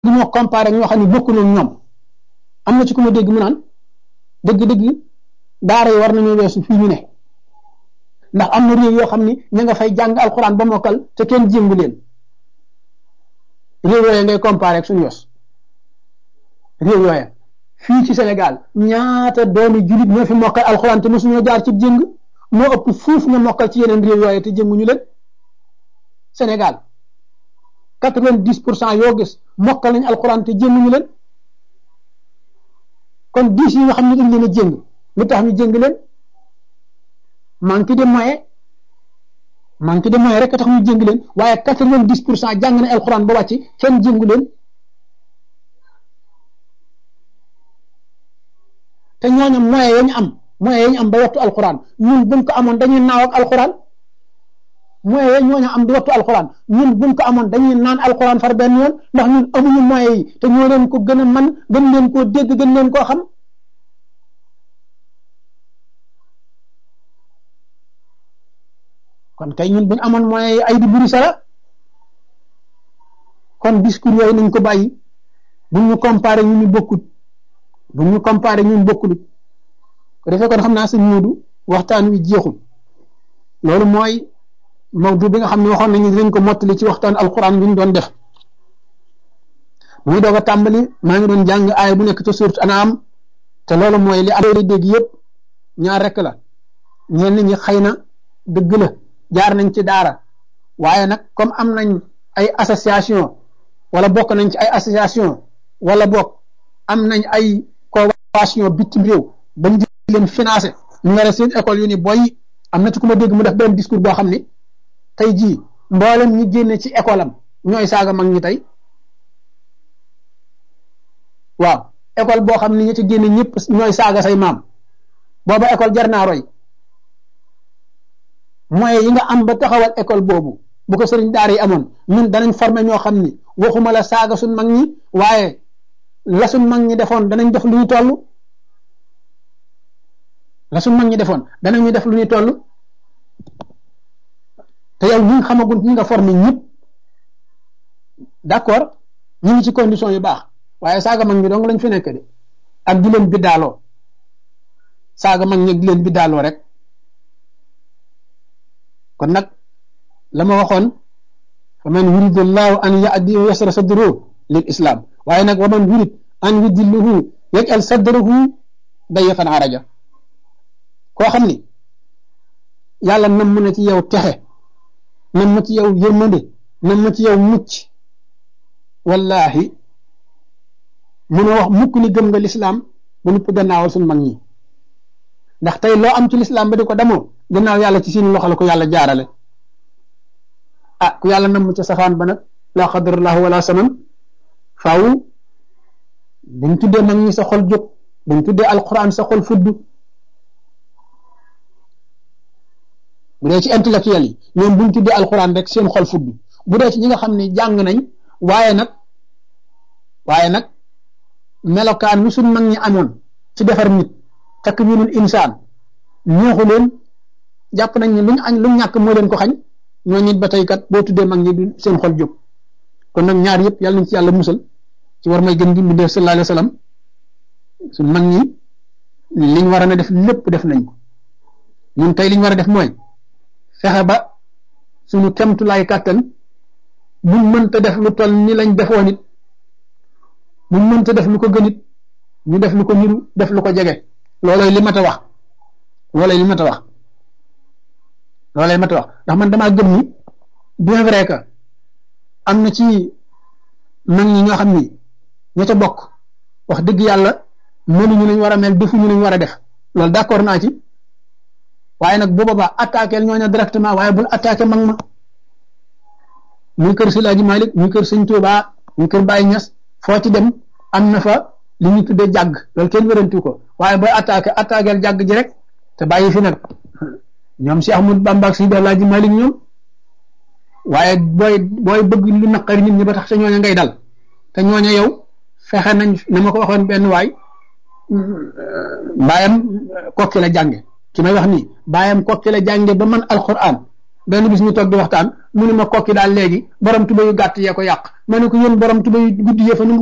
ñoo comparé ñoo xam ne bokkuñu ñoom am na ci ku ma dégg mu naan dëgg-dëgg daara yi war nañoo weesu fii ñu ne ndax am na réew yoo xam ni ña nga fay jàng alxuraan ba mokkal te kenn jéngu leen réew yooya ngay comparé ak suñu yos réew yooya fii ci Sénégal ñaata doomi julit ñoo fi mokkal alxuraan te mosuñoo jaar ci jéng moo ëpp fuuf nga mokkal ci yeneen réew yooya te jénguñu leen Sénégal quatre-vingt-dix pour cent yoo gis mokkal nañ alxuraan te jénguñu leen kon dix yi nga xam ne dañ leen a jéng lu tax ñu jéng leen manque de moyen manque de moyen rek a tax ñu jéng leen waaye quatre-vingt-dix pour cent jàng na alxuraan ba wàcc kenn jéngu leen te ñooñu moyen ya ñu am moyen ya ñu am ba wattu alxuraan ñun buñ ko amoon dañuy naaw ak alxuraan moyen ya ñooñu am di wattu alxuraan ñun buñ ko amoon dañuy naan alxuraan far benn yoon ndax ñun amuñu moyen yi te ñoo leen ko gën a man gën leen koo dégg gën leen koo xam kon kay ñun buñ amoon moyen yi ay di buri sara kon discours yooyu nañ ko bàyyi buñ ñu comparé ñu ñu bokkut buñ ñu comparé ñun bokkul ko defee kon xam naa sëñ Moodu waxtaan wi jeexul loolu mooy mawdu bi nga xam ne waxoon nañu dinañ ko mottali ci waxtaan alquran bi ñu doon def bu muy doog a tàmbali maa ngi doon jàng aaya bu nekk ca surat Anaam te loolu mooy li am dégg yëpp ñaar rek la ñenn ñi xëy na dëgg la jaar nañ ci daara waaye nag comme am nañ ay association wala bokk nañ ci ay association wala bokk am nañ ay convention bitim réew bañ di leen financé ñu nga seen école yu ni boy am na ci ku ma dégg mu def benn discours boo xam ni tey jii mboolem ñi génne ci école am ñooy saaga mag ñi tey waaw école boo xam ni ñi ci génne ñëpp ñooy saaga say maam booba école jar naa roy moyens yi nga am ba taxawal école boobu bu ko sëriñ daara yi amoon ñun danañ former ñoo xam ni waxuma la saaga suñ mag ñi waaye la suñ mag ñi defoon danañ def lu ñu toll la suñ mag ñi defoon danañu def lu ñu toll te yow ñi nga xamagul ñi nga formé ñëpp d'accord ñu ngi ci condition yu baax waaye saaga mag ñi dong lañ fi nekk de ak di leen biddaaloo saaga mag ñi di leen biddaaloo rek kon nag la ma waxoon fa man yuridu llahu an yahdi yasra sadruhu lil islam waaye nag wa man yurid an yudilluhu yaj'al sadrahu dayiqan araja koo xam ni yàlla nam na ci yow texe nam ma ci yow yërmande nam ma ci yow mucc wallahi mun a wax mukk ni gëm nga lislaam ba nupp gannaawal suñ mag ñi ndax tey loo am ci lislaam ba di ko demoo gannaaw yàlla ci seen loxo la ko yàlla jaarale ah ku yàlla nam ca safaan ba nag laa xadarallahu wala saman faaw buñ tuddee mag ñi sa xol jóg buñ tuddee alquran sa xol fudd bu dee ci intellectuel yi ñoom buñ tuddee alquran rek seen xol fudd bu dee ci ñi nga xam ne jàng nañ waaye nag waaye nag melokaan lu suñ mag ñi amoon ci defar nit takwinul insaan ñeexu leen jàpp nañ ne luñ añ luñ ñàkk moo leen ko xañ ñoo nit ba tey kat boo tuddee mag ñi du seen xol jóg kon nag ñaar yëpp yàlla nañ ci yàlla musal ci war may gën gi mu def sallallahu alayhi wa sallam suñ mag ñi liñ war a def lépp def nañ ko ñun tey liñ war a def mooy fexe ba suñu kemtulaay kàttan buñ mënta def lu toll ni lañ defoon it buñ mënta def lu ko gën it ñu def lu ko niru def lu ko jege loolooy li mat a wax loolooy li mat a wax loolooy li mat a wax ndax man damaa gëm ni bien vrai que am na ci mag ñi ñoo xam ni ña ca bokk wax dëgg yàlla mënuñu lañ war a mel defuñu lañ war a def loolu d'accord naa ci waaye nag bu boobaa attaqué ñooñu directement waaye bul attaqué mag ma muy kër Silaaji Malik muy kër Sëñ Tuubaa muy kër Baye Ñas foo ci dem am na fa li ñu tuddee jàgg loolu kenn wérantu ko waaye booy attaqué attaqué jàgg ji rek te bàyyi fi nag ñoom si Ahmad Bamba ak si Alaaji Malik ñoom waaye booy booy bëgg lu naqari nit ñi ba tax te ñooña ngay dal te ñooña yow fexe nañ na ma ko waxoon benn waay mbaayam kokki la jànge ki may wax nii baayam kokki la jànge ba man alquran benn bis ñu toog di waxtaan mu ne ma kokki daal léegi borom tuba yu gàtt yee ko yàq ma ne ko yéen borom tuba yu guddi yee fa